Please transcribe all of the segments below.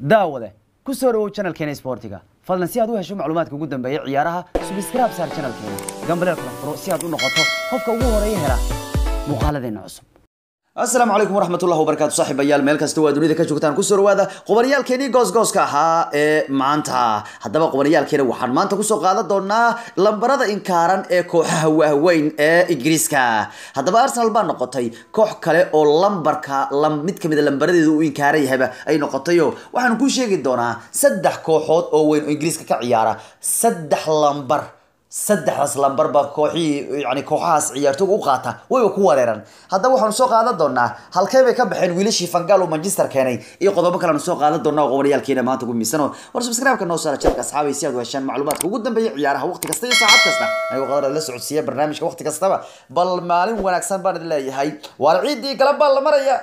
daawade ku soo dhawow channelkeena sportiga fadlan si aad u hesho macluumaadka ugu dambeeya ciyaaraha subscribe saar channelkeena gambaleel kala furo si aad u noqoto qofka ugu horeeya hela muuqaaladeena cusub asalaamu calaykum waraxmatullahi wabarakaatu saaxiibayaal meel kasta waa dunida ka joogtaan kusoo dhawaada qobaniyaalkeenii goosgooska ahaa ee maanta haddaba qobaniyaalkeena waxaan maanta kusoo qaadan doonaa lambarada inkaaran ee kooxaha waaweyn ee ingiriiska haddaba arsenal baa noqotay koox kale oo lambarka mid kamid a lambaradeeda u inkaaran yahayba ay noqotayo waxaan kuu sheegi doonaa saddex kooxood oo weyn oo ingiriiska ka ciyaara saddex lambar saddexdaas lambar baa kooxihii yani kooxahaas ciyaartooga u qaata wayba ku wareeran haddaba waxaanu soo qaadan doonaa halkee bay ka baxeen wiilashii fangal oo manchester keenay iyo qodobo kaleanu soo qaadan doonaa oo qobaniyaalkeena maanta ugu miisano war subscribe-ka noo saara channelka asxaabay si aad u heshaan macluumaadka ugu dambeeya ciyaaraha waqti kasta iyo saacad kasta anigoo qadar la socodsiiya barnaamijka waqti kastaba bal maalin wanaagsan baan idin leeyahay waar ciidii galan baa la maraya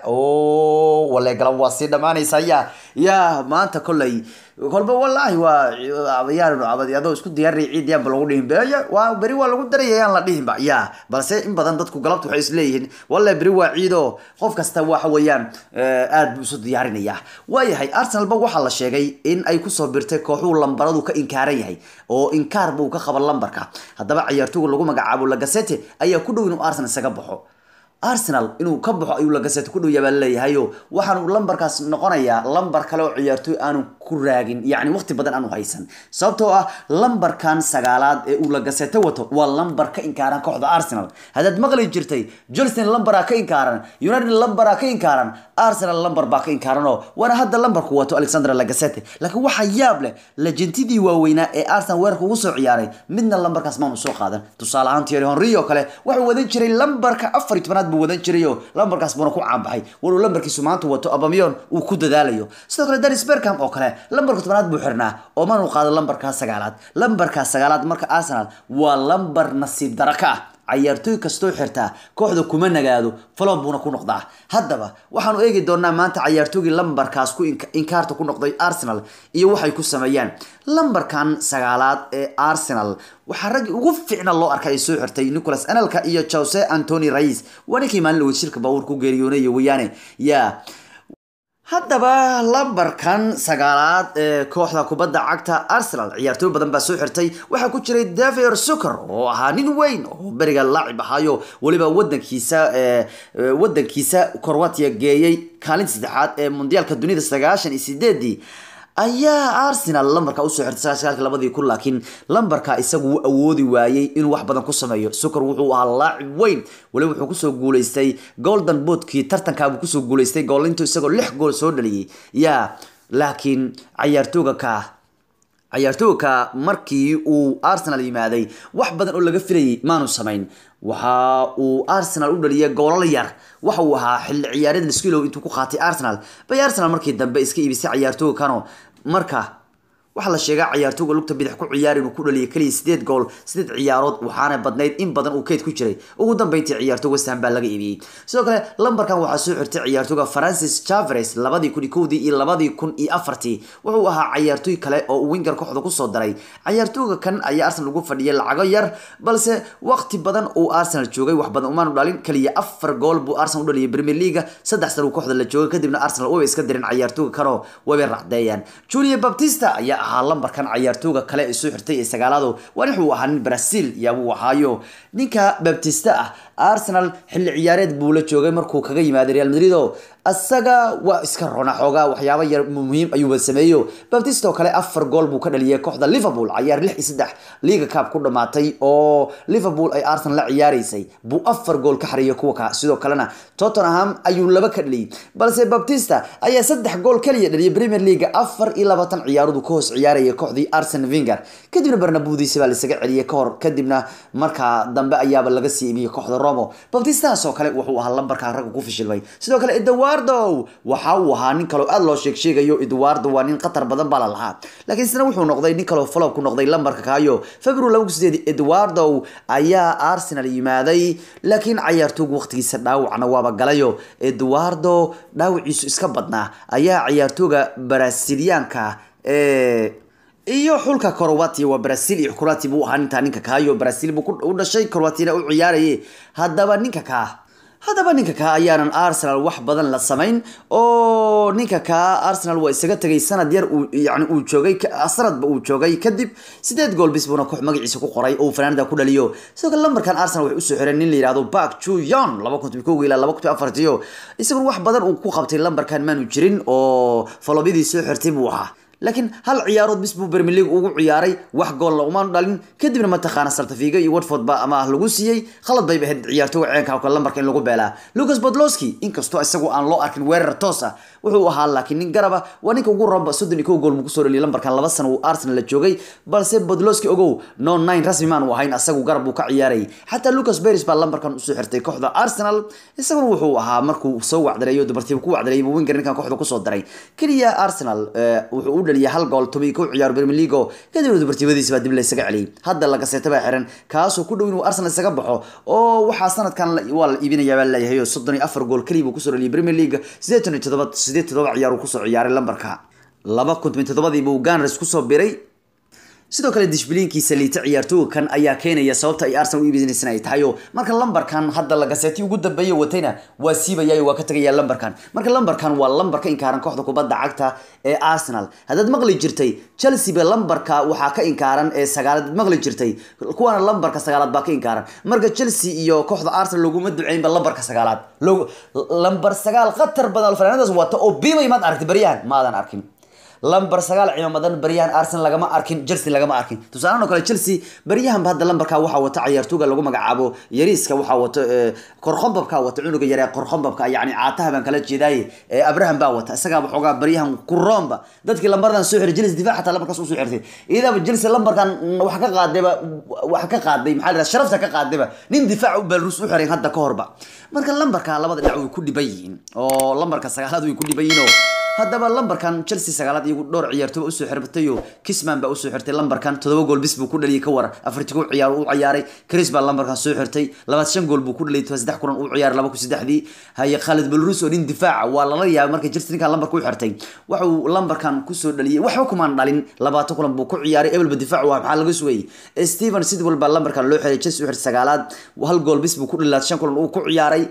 o wale galan waa sii dhamaanaysa ya ya maanta kolley kolba wallaahi waa abayaan adoo isku diyaari ciidiyaanba lagu dhihin beya waa beri waa lagu daraya yaan la dhihinba ya balse in badan dadku galabta waxay isleeyihiin wallahi beri waa ciido qof kasta waxa weeyaan aad buu isu diyaarinaya waayahay arsenalba waxaa la sheegay in ay kusoo birtay kooxuhu lambaradu ka inkaaran yahay oo inkaar buu ka qaba lambarka haddaba ciyaartooga lagu magacaabo lagasete ayaa ku dhow inuu arsenal isaga baxo arsenal inuu ka baxo ayuu lagasete ku dhow yabaa laleeyahayo waxaanu lambarkaas noqonayaa lambar kale oo ciyaartooy aanu ku raagin yacni waqti badan aanu haysan sababtoo ah lambarkan sagaalaad ee uu lagasete wato waa lambar ka inkaaran kooxda arsenal haddaad maqli jirtay jolson lambaraa ka inkaaran united lambaraa ka inkaaran arsenal lambar baa ka inkaaranoo waana hadda lambarku wato alexander lagasete laakiin waxaa yaab leh lejentidii waaweynaa ee arsenal weerarka ugu soo ciyaaray midna lambarkaas maanu soo qaadan tusaale ahaan thierry henry oo kale wuxuu wadan jiray lambarka afar iyo tobanaad buu wadan jirayo lambarkaas buuna ku caanbaxay waluu lambarkiisu maanta wato abamiyon uu ku dadaalayo sidoo kale danis berkham oo kale lambarka tobanaad buu xirnaa oo manu qaado lambarkaa sagaalaad lambarkaa sagaalaad marka arsenal waa lambar nasiib dara ka ah cayaartooy kastoo xirtaa kooxda kuma nagaado falon buuna ku noqdaa haddaba waxaanu eegi doonaa maanta cayaartoogii lambarkaas ku inkaarta ku noqday arsenal iyo waxay ku sameeyaan lambarkan sagaalaad ee arsenal waxaa raggii ugu fiicna loo arkay ay soo xirtay nicholas anelka iyo jose antony rais waa ninkii maalin dhaweyd shirka baabuur ku geeriyoonay weeyaane yaa haddaba lambarkan sagaalaad ee kooxda kubadda cagta arsenal ciyaartooy badan baa soo xirtay waxaa ku jiray daver sucker oo ahaa nin weyn oo beriga laacib ahaayo weliba wadankiisa wadankiisa corwatia geeyey kaalinta saddexaad ee mundiyaalka dunida sagaashan iyo sideedii ayaa arsenal lambarka usoo xirtay sagaalka labadii kun laakiin lambarka isagu wuu awoodi waayey inuu wax badan ku sameeyo sucker wuxuu ahaa laacib weyn weliba wuxuu kusoo guuleystay golden boodkii tartankaabuu kusoo guuleystay goolintu isagoo lix gool soo dhaliyey yaa laakiin cayaartooga ka cayaartooga markii uu arsenal yimaaday wax badan oo laga filayay maanu samayn waxa uu arsenal u dhaliyay goolal yar waxa uu ahaa xilli ciyaareed liskilow intuu ku qaatay arsenal bay arsenal markii dambe iska iibisay cayaartooga kano marka waxaa la sheegaa cayaartooga lugta bidix ku ciyaar inuu ku dhaliyay keliya sideed gool sideed ciyaarood waxaana badnayd in badan uu keyd ku jiray ugu dambeyntii ciyaartooga westham baa laga iibiyey sidoo kale lambarkan waxaa soo xirtay ciyaartooga francis chavres labadii kun iyo kowdii iyo labadii kun iyo afartii wuxuu ahaa cayaartooy kale oo uu winger kooxda kusoo daray cayaartooga kan ayaa arsenal ugu fadhiyay lacago yar balse waqti badan uu arsenal joogay wax badan umaanu dhalin keliya afar gool buu arsenal u dhaliyay premier leaga saddex san uu kooxda la joogay kadibna arsenal wayba iska dirin cayaartooga kanoo wayba racdeeyaan julia baptista ayaa ahaa lambarkan cayaartooga kale ee soo xirtay ee sagaalaado waa wuxuu ahaa nin brazil yaabuu ahaayo ninka baptista ah arsenal xilli ciyaareed buu la joogay markuu kaga yimaaday real madrid oo asaga waa iska rona xoogaa waxyaaba yar muhiim ayuuba sameeyo baptista oo kale afar gool buu ka dhaliyay kooxda liverpool cayaar lix iyo saddex liga cup ku dhamaatay oo liverpool ay arsenal la ciyaaraysay buu afar gool ka xariyay kuwa ka sidoo kalena tottenham ayuu laba ka dhaliyay balse baptista ayaa saddex gool kaliya dhaliyay premier league afar iyo labaatan ciyaarood ka hoos ciyaaraya kooxdii arsen vinger kadibna barnabudiisa baa laisaga celiyay kahor kadibna markaa dambe ayaaba laga sii iibiyey kooxda romo baptistaas oo kale wuxuu ahaa lambarka ragga ku fishilmay sidoo kale eduardo waxa uu ahaa nin kaloo aada loo sheeg sheegayo eduardo waa nin khatar badan baa la lahaa laakiin isna wuxuu noqday nin kaloo follow ku noqday lambarka kaayo february laba kun sideed eduardo ayaa arsenal yimaaday laakiin cayaartoogu waqtigiisa dhaawacna waaba galayo eduardo dhaawiciisu iska badnaa ayaa cayaartooga brasiliyaanka ee iyo xulka croatia waa brazil iyo croatia buu ahaa nintaa ninka kaayo brazil buu u dhashay croatina u ciyaarayay haddaba ninka kaa haddaba ninka kaa ayaanan arsenal wax badan la samayn oo ninka kaa arsenal waa isaga tegay sanad yar uu yani uu joogay sanadba uu joogay kadib sideed gool bis buuna koox magaciisa ku qoray oo fanaanada ku dhaliyo sidoo kale lambarkan arsenal waxay usoo xireen nin la yihahdo bak chuyon laba kun toban kow ilaa laba kun afartiyo isaguna wax badan uu ku qabtay lambarkan maanu jirin oo falobyadii soo xirtay buu ahaa laakiin hal ciyaarood bis buu Premier League ugu ciyaaray wax gool la umaan dhalin kadibna mataqaana Celta Vigo iyo Watford ba ama lagu siiyay khalad bay ahayd ciyaartooyga ceenka oo lambarka in lagu beelaa Lucas Podolski inkastoo isagu aan loo arkin weerar toos ah wuxuu ahaa laakiin nin garaba waa ninka ugu roonba soddon iyo kow gool mu kusoo dhaliyay lambarkan laba sano uu Arsenal la joogay balse Podolski ogow no nine rasmi maan u ahayn asagu garab uu ka ciyaaray xataa Lucas Perez baa lambarkan usoo xirtay kooxda Arsenal isaguna wuxuu ahaa markuu soo wacdareeyo dubartiiba ku wacdareeyay winger ninkan kooxda kusoo daray kaliya Arsenal wuxuu u dhaliyay hal gool toban ku ciyaar Premier League kadib dubartiibadiisa baa dib la isaga celiyay hadda laga seetay baa xiran kaasoo ku dhow inuu Arsenal isaga baxo oo waxaa sanadkan waa la iibinayaa baa leeyahay soddon iyo afar gool kaliya buu kusoo dhaliyay Premier League sideetan iyo toddoba sideed toddoba ciyaar uu kusoo ciyaaray lambarka laba kun toban toddobadii buu Gunners kusoo biray sidoo kale dishbiliinkiisa liita ciyaartooyga kan ayaa keenaya sababta ay Arsenal u iibinaysan ay tahay oo marka lambarkan hadda laga seetay ugu dambeeyay watayna waa siibayay waa ka tagaya lambarkan marka lambarkan waa lambarka inkaaran kooxda kubadda cagta ee Arsenal haddaad maqli jirtay Chelsea ba lambarka waxaa ka inkaaran ee sagaalaad maqli jirtay kuwana lambarka sagaalaad baa ka inkaaran marka Chelsea iyo kooxda Arsenal laguma duceyn ba lambarka sagaalaad lambar sagaal khatar badan fanaanadaas wata oo biimay maad aragtay bariyaan maadan arkin lambar sagaal ciidamadan baryahan Arsenal lagama arkin Chelsea lagama arkin tusaale kale Chelsea baryahan hadda lambarka waxa wata ciyaartooyga lagu magacaabo yariiska waxa wata qorxombabka wata cunuga yare qorxombabka yani caataha baan kala jeeday Abraham baa wata isaga waxoogaa baryahan ku roomba dadkii lambardan soo xiray Chelsea difaac xataa lambarkaas u soo xirtay iyadaba Chelsea lambarkan wax ka qaadayba wax ka qaaday maxaa la sharafta ka qaadayba nin difaac u Belarus u xiray hadda ka horba marka lambarka labada dhinac way ku dhiban yihiin oo lambarka sagaalaad way ku dhiban yihiin oo haddaba lambarkan Chelsea sagaalaad iyagu dhowr ciyaartooy u soo xirtay oo Kisman baa u soo xirtay lambarkan todoba gool bis buu ku dhaliyay ka war afartii ku ciyaar uu ciyaaray Chris baa lambarkan soo xirtay labaad shan gool buu ku dhaliyay saddex kulan uu ciyaaray laba ku saddexdii haye Khalid Belrus oo nin difaaca waa lala yaabay markii Chelsea ninkan lambarka u xirtay waxa uu lambarkan ku soo dhaliyay waxba kuma dhalin labaatan kulan buu ku ciyaaray ebel difaac waa maxaa laga sugayay Steven Sidwell baa lambarkan loo xiray Chelsea u xirtay sagaalaad hal gool bis buu ku dhaliyay shan kulan uu ku ciyaaray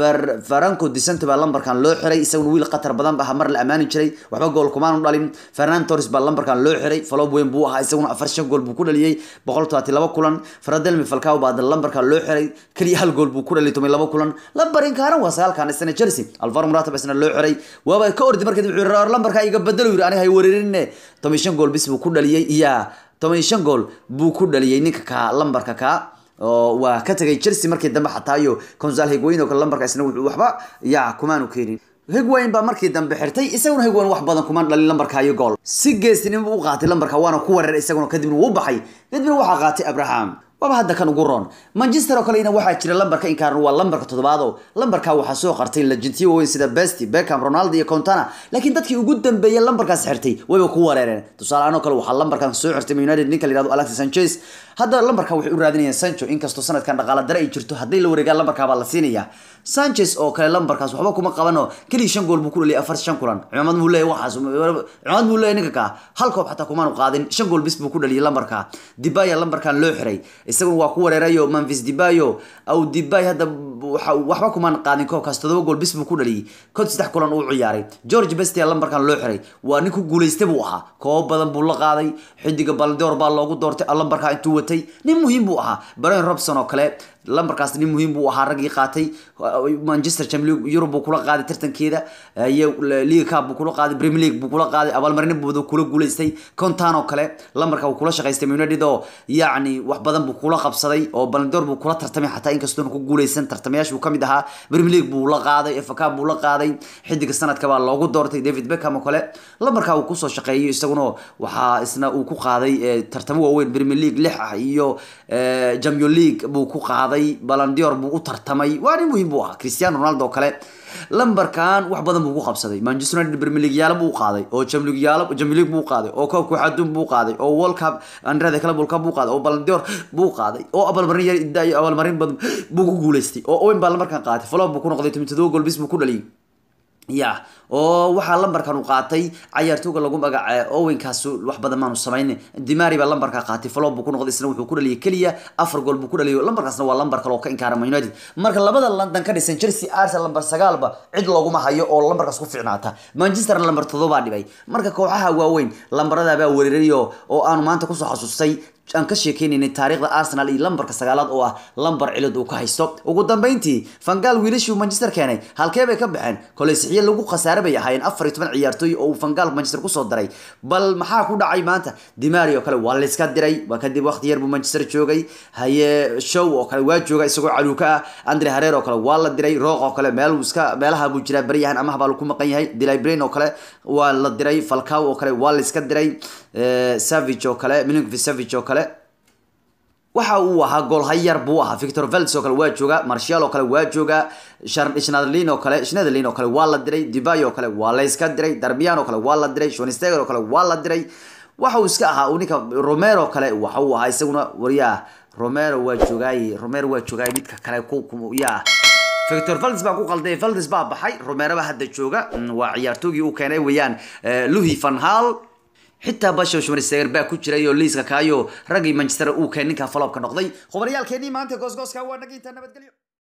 Franco Di Santo baa lambarkan loo xiray isaguna wiil qatar badan baa mar la amaani jiray waxba gool kumaan dhalin Fernando Torres baa lambarkan loo xiray follow weyn buu ahaa isaguna afar shan gool buu ku dhaliyay boqol todobaatan laba kulan Fradel Falcao baa lambarkan loo xiray kaliya hal gool buu ku dhaliyay toban laba kulan lambarin kaaran waa sagaalkan isna Chelsea Alvaro Morata isna loo xiray waaba ka ordi markii wuxuu yiri lambarka iga bedelo yiri aniga hay wareerinne toban shan gool bis buu ku dhaliyay iya toban shan gool buu ku dhaliyay ninka ka lambarka ka oo waa ka tagay Chelsea markii dambe xataa iyo Gonzalo Higuain oo lambarka isna wuxuu waxba yaa kumaanu keenin Higuain baa markii dambe xirtay isaguna Higuain wax badan kuma dhalin lambarka iyo gool si geestinimo u qaatay lambarka waana ku wareer isaguna kadibna wuu baxay kadibna waxa qaatay Abraham waba hadda kan ugu roon manchester oo kalena waxaa jira lambarka inkaaran waa lambarka toddobaad oo lambarka waxaa soo qartay legendiyo weyn sida besti beckham ronaldo iyo contana laakiin dadkii ugu dambeeyay lambarkaas xirtay wayba ku wareereen tusaale ahaan oo kale waxaa lambarkan soo xirtay united ninka la yihahdo alexis sanchez hadda lambarka waxay u raadinayaan sancho inkastoo sanadkan dhaqaale dare ay jirto haddii la wareegaan lambarkaa baa la siinaya sanchez oo kale lambarkaas waxba kuma qabano keliya shan gool buu ku dhaliyay afar shan kulan cimaamad buu leeyahay waxaas cimaamad buu leeyahay ninka kaa hal koob xataa kumaanu qaadin shan gool bis buu ku dhaliyay lambarka dibaya lambarkan loo xiray isaguna waa ku wareerayo Memphis Dibayo au Dibay hadda waxba kumaan qaadin koobkaas todoba gool bis buu ku dhaliyay kod saddex kulan uu ciyaaray George Best ayaa lambarkan loo xiray waa nin ku guuleystay buu ahaa koob badan buu la qaaday xidiga Ballon d'Or baa loogu doortay lambarka intuu watay nin muhiim buu ahaa Brian Robson oo kale lambarkaas nin muhiim buu ahaa raggii qaatay Manchester Champions League Europe buu kula qaaday tartankeeda iyo League Cup buu kula qaaday Premier League buu kula qaaday abaalmarin buu kula guuleystay Contano kale lambarka uu kula shaqaystay United oo yacni wax badan buu kula qabsaday oo Ballon d'Or buu kula tartamay xataa inkastoo ku guuleysan tartamayaasha uu kamid ahaa Premier League buu la qaaday FA Cup buu la qaaday xidiga sanadka baa loogu doortay David Beckham oo kale lambarka uu kusoo shaqeeyay isaguna waxaa isna uu ku qaaday tartamo waaweyn Premier League lix ah iyo Champions League buu ku qaaday Ballon d'Or buu u tartamay waa nin muhiim buu ahaa Cristiano Ronaldo oo kale lambarkan wax badan buu ku qabsaday Manchester United Premier League yaala buu qaaday oo Champions League yaala Champions League buu qaaday oo koobka waxaadun buu qaaday oo World Cup Andrade Club World Cup buu qaaday oo Ballon d'Or buu qaaday oo abaalmarin yar idaa abaalmarin badan buu ku guuleystay oo Owen baa lambarkan qaatay follow buu ku noqday 17 gool bis buu ku dhaliyay ya oo waxaa lambarkan uu qaatay cayaartooga lagu magaca owenkaas wax badan maanu samayn dimari baa lambarka qaatay falo buu ku noqday isna wuxuu ku dhaliyay keliya afar gool buu ku dhaliyo lambarkaasna waa lambar kale oo ka inkaara man united marka labada london ka dhisan chelsea arsenal lambar sagaalba cid looguma hayo oo lambarkaas ku fiicnaata manchester lambar todobaa dhibay marka kooxaha waaweyn lambaradaabaa weerarayo oo aanu maanta kusoo xasuustay aan ka sheekeynaynay taariikhda arsenal iyo lambarka sagaalaad oo ah lambar cilad uu ka haysto ugu dambeyntii fangaal wiilashii uu manchester keenay halkee bay ka baxeen koley sixiye lagu khasaare bay ahaayeen afar iyo toban ciyaartooy oo uu fangaal manchester kusoo daray bal maxaa ku dhacay maanta dimari oo kale waa layska diray waa kadib waqti yar buu manchester joogay haye show oo kale waa jooga isagoo caluuka ah andre hareer oo kale waa la diray rooq oo kale meel iska meelaha buu jiraa baryahan amaha baa lagu maqan yahay dilay brain oo kale waa la diray falcaw oo kale waa layska diray savage oo kale milinkovic savage oo kale waxa uu ahaa goolhayar buu ahaa victor velds oo kale waa jooga marshal oo kale waa jooga schneiderlin oo kale schneiderlin oo kale waa la diray dibay oo kale waa layska diray darmian oo kale waa la diray schonsteger oo kale waa la diray waxa uu iska ahaa uu ninka romero oo kale waxa uu ahaa isaguna waryaa romero waa joogaay romero waa joogaay midka kale ku yaa victor valdes baan ku qalday valdes baa baxay romero baa hadda jooga waa ciyaartoogii uu keenay weeyaan luhi van hal xitaa basho schmaristeger baa ku jiray oo liiska kaayo raggii manchester uu keen ninka falobka noqday khubaryaalkeenii maanta goosgooska waa naginta nabadgelyo